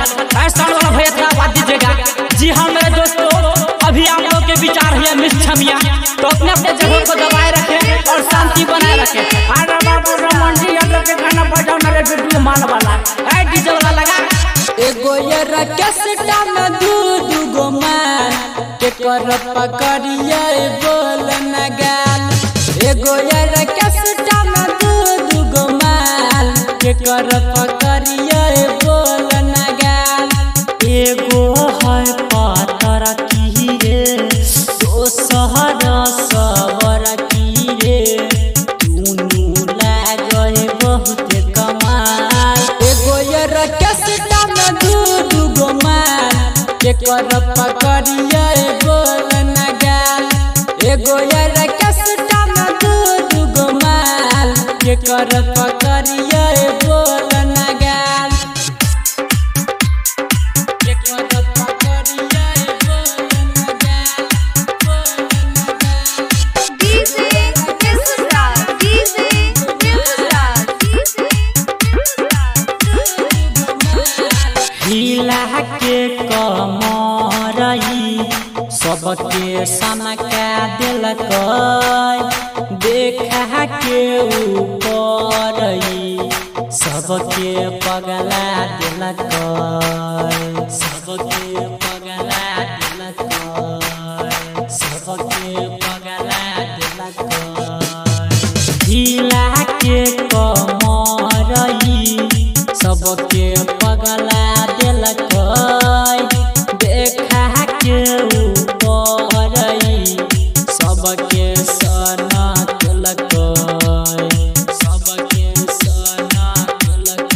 है साउंड वाला भैया थोड़ा आवाज दीजिएगा जी हाँ मेरे दोस्तों अभी आप लोग के विचार है मिस छमिया तो अपने अपने जगह को दबाए रखें और शांति बनाए रखें अरे बाबू रमन जी हम लोग के गाना बजाओ ना रे वीडियो मान वाला है डीजे वाला लगा एगो ये रकेसटा में दू दू गो मान के कर पकड़िए बोल न गाल एगो ये रकेसटा में दू दू गो मान के कर पकड़िए बोल न गाल एगो है पातर की रे दोसर सवर की रे दुनू लागए बहुत कमाल एगो ये रकेसटा में दू दू गो माल के कर पकड़िए बोल न गाल एगो ये रकेसटा में दू दू गो माल के कर पकड़िए बोल न गाल के कर पकड़िए बोल न गाल बोल न गाल DJ Misra, DJ Misra, DJ हिला के कमरई सबके सनका दिलक देखा के ऊपरई सबके पगला दिलक सबके पगला दिलक सबके पगला दिलक हिला के कमरई सबके पगला दिलक देखा के ऊपरई सबके सना दिलक सबके सना दिलक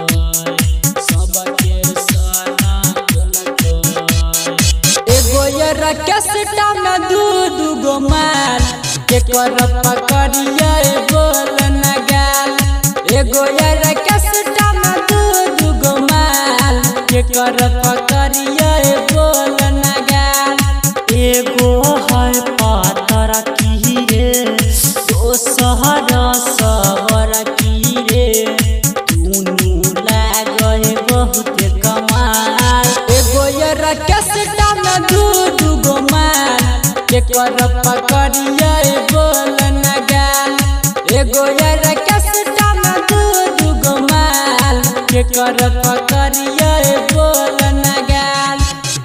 सबके सना दिलक एगो ये रकेसटा में दू दू गो माल के कर पकड़िए बोल न गाल एगो ये रकेसटा में दू दू गो माल के कर पकड़िए बोल न गाल एगो है पातर की रे दोसर सवर की रे दुनू लागए बहुत कमाल एगो ये रकेसटा में दू दू गो माल के कर पकड़िए बोल न गाल एगो ये रकेसटा में दू दू गो माल के कर पकड़िए बोल न गाल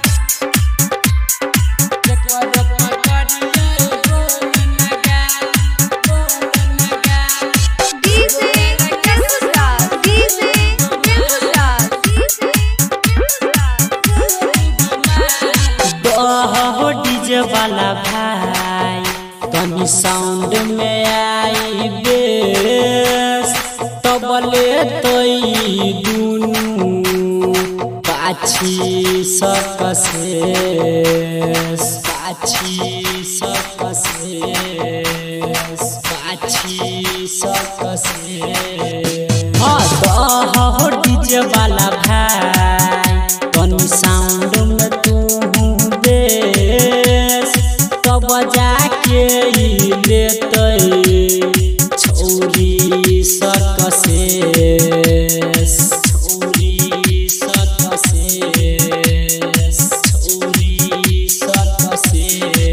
के कर पकड़िए बोल न गाल बोल न गाल DJ Misra, DJ Misra, DJ बहो डीजे वाला भाई तनी साउंड में आई बेस तबले तई दुनू पाछी सकसे पाछी सकसे पाछी सकसे हाँ दहो डीजे वाला भाई तनी साउंड में तू बेस तब जाके ई लेतै छौरी सकसे छौरी सकसे छौरी सकसे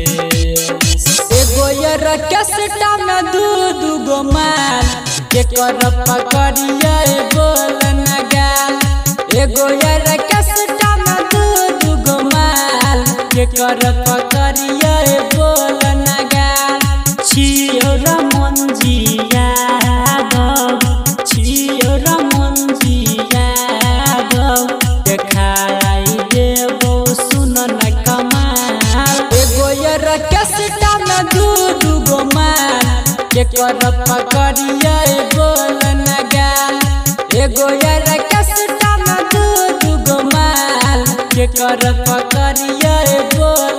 एगो ये रकेसटा में दू दू गो माल के कर पकड़िए बोल न गाल एगो ये रकेसटा में दू दू गो माल के कर पकड़िए बोल न गाल छियो रमंजिया गौ छियो रमंजिया गौ देखाई देबो सुन न कमाल एगो ये रकेसटा में दू दू गो माल के कर पकड़िए बोल न गाल एगो ये रकेसटा में दू दू गो माल के कर पकड़िए बोल